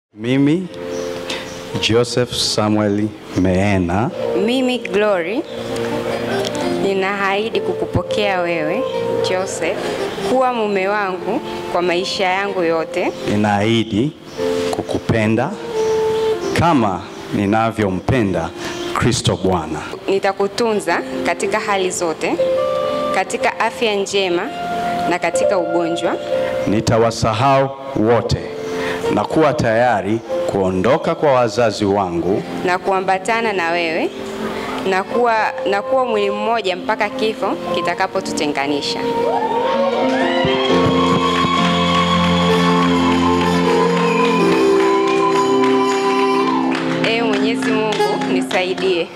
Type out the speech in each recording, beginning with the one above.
Mimi Joseph Samuel Meena Mimi Glory ninaahidi kukupokea wewe Joseph kuwa mume wangu kwa maisha yangu yote. ninaahidi kukupenda kama ninavyompenda Kristo Bwana. Nitakutunza katika hali zote, katika afya njema na katika ugonjwa. Nitawasahau wote na kuwa tayari kuondoka kwa wazazi wangu na kuambatana na wewe na kuwa, na kuwa mwili mmoja mpaka kifo kitakapotutenganisha. Ee Mwenyezi Mungu nisaidie.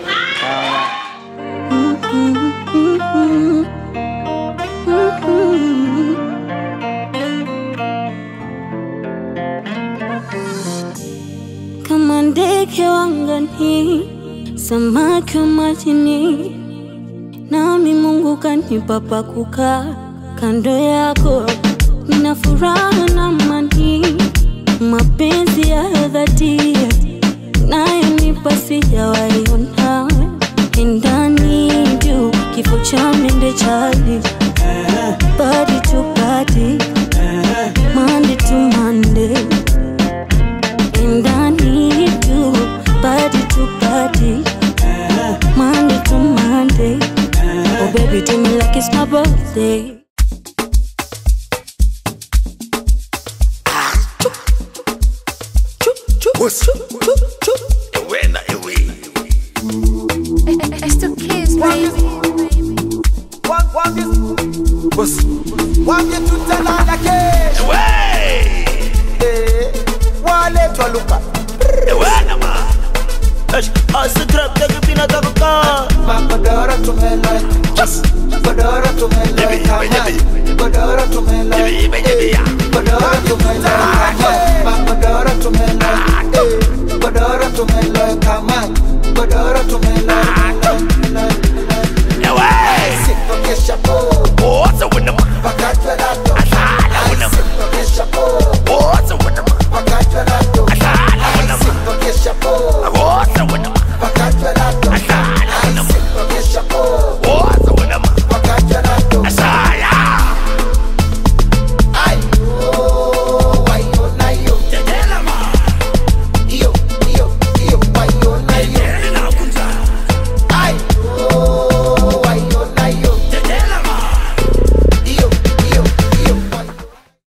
kama ndege wangani, samaki wa majini, nami Mungu kanipa pa kukaa kando yako. Nina furaha na amani, mapenzi ya dhati nayonipa sijawahi ona. And I need you, kifo cha mende chali, body to body, Monday to Monday. And I need you, body to body, Monday to Monday. Oh, baby, do me like it's my birthday. It's the kids, baby. wambye tutalala kesho Eh, waletwa luka magodoro tumeleta godoro tumeleta godoro tumeleta Eh, godoro tumeleta magodoro tumeleta Eh, godoro tumeleta godoro tumeleta